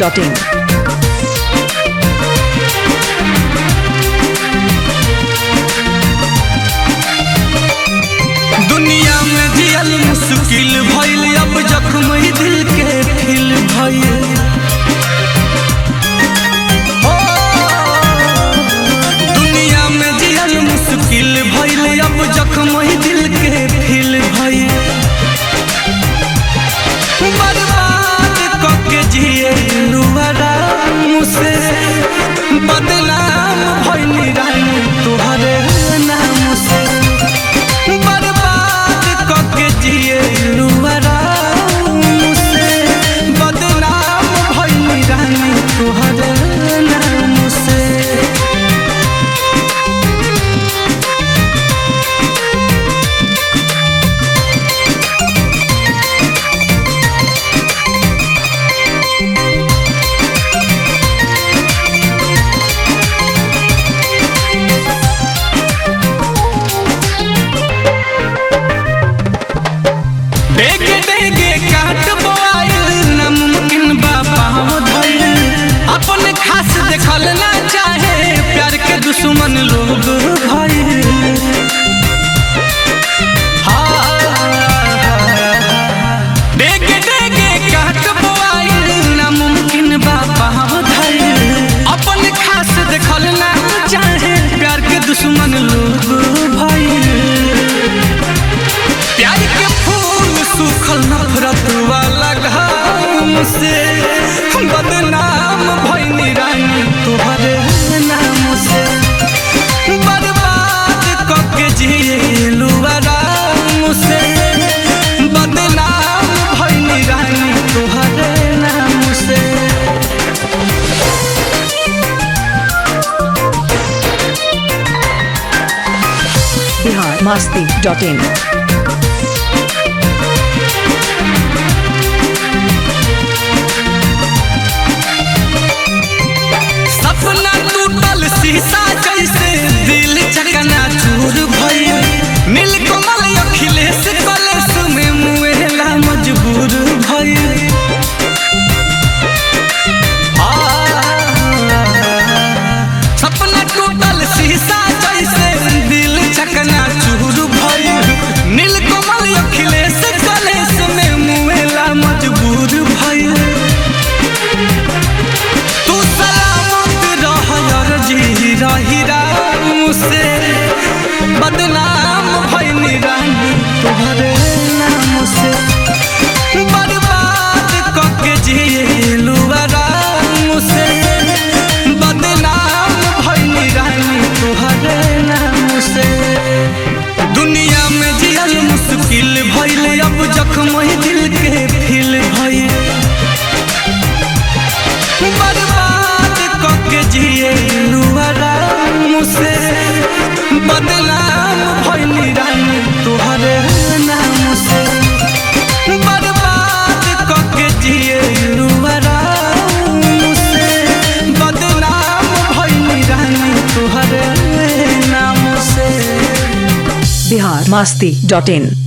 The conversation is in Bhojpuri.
masti.in. दुनिया में जियल मुश्किल भइल अब जख्म ही दिल के फिल भइल हो, दुनिया में जियल मुश्किल भइल अब जख्म ही दिल के फिल भइल बर्बाद कके जिए लुहरा मुझसे बदनाम भइल रानी तुहरे नाम से बर्बाद कके जिए लुहरा मुझसे बदनाम भइल रानी तुहरे नाम से डेगे डेगे काट बोआइल नामुमकिन बा पाँव धइल अपन खास देखल ना चाहे प्यार के दुश्मन लोग भइल डेगे डेगे काट बोआइल नामुमकिन बा पाँव धइल अपन खास देखल ना चाहे प्यार के दुश्मन लोग भइल प्यार के फूल सूखल नफरत वाला घाम से बदनाम भइनी रानी तुहरे नाम से बर्बाद कके जिलू आराम से बदनाम भइनी रानी तुहरे नाम से Bihar masti.in. सपना टूटल शीशा जैसे दिल चकना चूर भइल नीलकमल अखिलेश कलेश में मुएला मजबूर भइल आ, सपना टूटल शीशा जैसे दिल चकना चूर भइल नीलकमल अखिलेश कलेश में मुएला मजबूर भइल तू सलामत रह यार जी रही राम से बदनाम भइनी रानी तुहरे नाम से बर्बाद कके जिलू आराम से बदनाम भइनी रानी तुहरे नाम से दुनिया में जियल मुश्किल भइल अब जख्म ही दिल के फिल भइल बर्बाद कके जिए लुहरा मुझसे बदनाम भइली रानी तुहरे नाम से बर्बाद कके जिए लुहरा मुझसे बदनाम भइली रानी तुहरे नाम से Bihar masti.in.